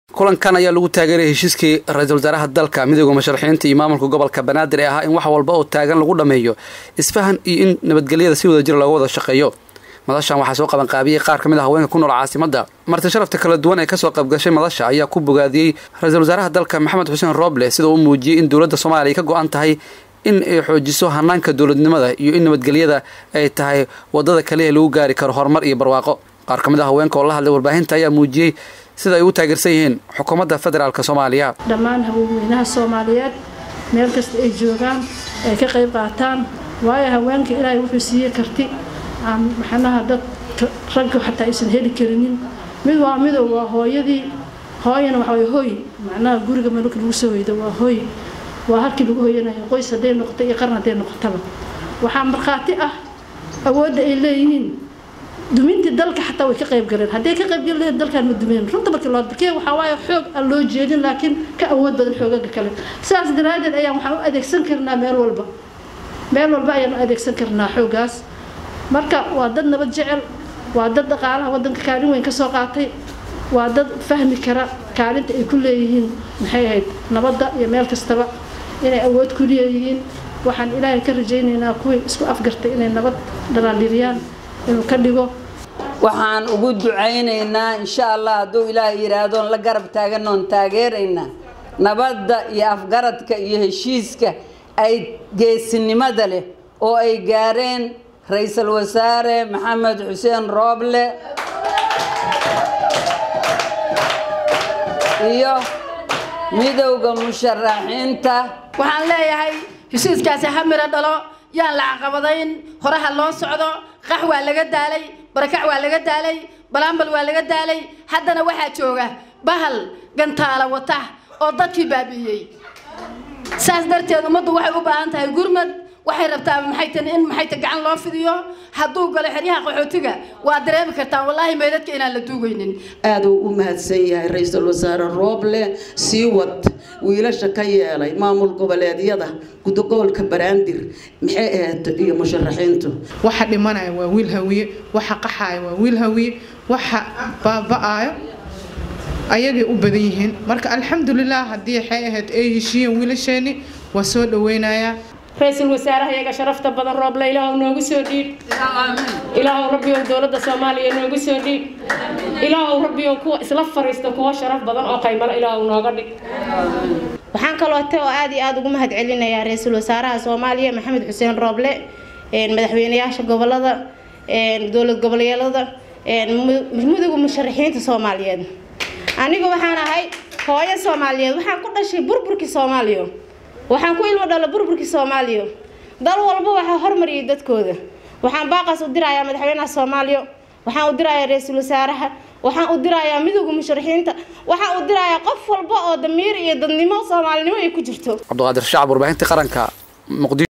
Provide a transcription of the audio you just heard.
kulankan ayaa lagu taageeraya heshiiskii ra-iisul wasaaraha dalka midooda musharaxiinta iyo maamulka gobolka banaadir ee ahaa in wax walba oo taagan lagu dhammeeyo isfahan iyo in nabadgelyada si wada jir looga wada shaqeeyo madashan waxaa soo qabanqaabiyey qaar ka mid a haweenka ku nool caasimada marti sharafta kala duwan ee kasoo qaybgashay madasha ayaa ku bogaadiyey ra-iisul wasaaraha dalka maxamed xuseen rooble sida uu muujiyey in dowladda soomaaliya ka go-an tahay in ay xoojiso hanaanka dowladnimada iyo in nabadgelyada ay tahay wadada kaliya lagu gaari karo horumar iyo barwaaqo qaar ka mid a haweenka oo la hadlay warbaahinta ayaa muujiyey sida ay u taageersan yihiin xukuumadda federaalk soomaaliya dhammaan haweenweynaha soomaaliyeed meel kasta ay joogaan ay ka qayb qaataan waayo haweenka ilaahay wuxuu siiyey karti aan maxanaha dad ragga xataa aysan heli karinin mid waa midow waa hooyadii hooyana waxa way hooy macnaha guriga malka lagu soo hoydo waa hooy waa halkii lagu hoyanayo qoys hadday noqoto iyo qaran hadday noqotaba waxaa markhaati ah awoodda ay leeyihiin dumintii dalka xataa way ka qayb galeen hadday ka qayb galeen dalkan ma dumeen runta markii loo barkee waxaa waaye xoog aan loo jeedin laakiin ka awood badan xoogaga kale sidaas daraadeed ayaan waxaan u adeegsan karnaa meel walba meel walba ayaan u adeegsan karnaa xooggaas marka waa dad nabad jecel waa dad dhaqaalaha waddanka kaalin weyn ka soo qaatay waa dad fahmi kara kaalinta ay ku leeyihiin maxay ahayd nabadda iyo meel kastaba inay awood ku leeyihiin waxaan ilaahay ka rajaynaynaa kuwii isku afgartay inay nabad dhalaandhiriyaan inuu ka dhigo waxaan ugu ducaynaynaa insha allah hadduu ilaahay yidhaahdoon la garab taaganoon taageeraynaa nabadda iyo afgaradka iyo heshiiska ay geesinimada leh oo ay gaareen ra-iisul wasaare maxamed xuseen rooble iyo midowda musharaxiinta waxaan leeyahay heshiiskaasi ha miro dhalo yaan la caqabadayn horaha loo socdo qax waa laga daalay barakac waa laga daalay balaambal waa laga daalay haddana waxaa jooga bahal gantaala wata oo dadkii baabi'iyey saas darteed ummaddu waxay u baahan tahay gurmad waxay rabtaa maxay tani in maxay ta gacan loo fidiyo hadduu galo xeryaha qaxootiga waa dareemi kartaan wallaahi meydadka inaan la duugaynin aad uu u mahadsan yahay ra-iisul wasaare rooble sii wad wiilasha ka yeelay maamul goboleedyada gobolka baraandir maxay ahayd iyo musharaxiintu waxa dhimanaya waa wiil hawiye waxa qaxaya waa wiil hawiye waxa baaba-ayo ayagay u badan yihiin marka alxamdulilah haddii waxay ahayd ay heshiiyeen wiilasheeni waa soo dhaweynayaa ra-iisul wasaaraha iyaga sharafta badan rooble ilaahu noogu soo dhiib ilaahu rabbiyow dowladda soomaaliya noogu soo dhiib ilaahu rabbiyow kuwa isla fariista kuwa sharaf badan oo qaymalo ilaahu nooga dhig waxaan kaloote oo aad iyo aada ugu mahad celinayaa ra-iisul wasaaraha soomaaliya maxamed xuseen rooble madaxweynayaasha gobolada dowlad goboleedyada mudowga musharaxiinta soomaaliyeed aniga waxaan ahay hooyo soomaaliyeed waxaan ku dhashay burburkii soomaaliya waxaan ku ilmo dhalo burburkii soomaaliya dal walba waxaa hormariyay dadkooda waxaan baaqaas u dirayaa madaxweynaha soomaaliya waxaan u dirayaa ra-iisul wasaaraha waxaan u dirayaa midowga musharaxiinta waxaan u dirayaa qof walba oo damiir iyo dadnimo soomaalinimo ay ku jirto cabdiqaadir shacab warbaahinta qaranka muqdisho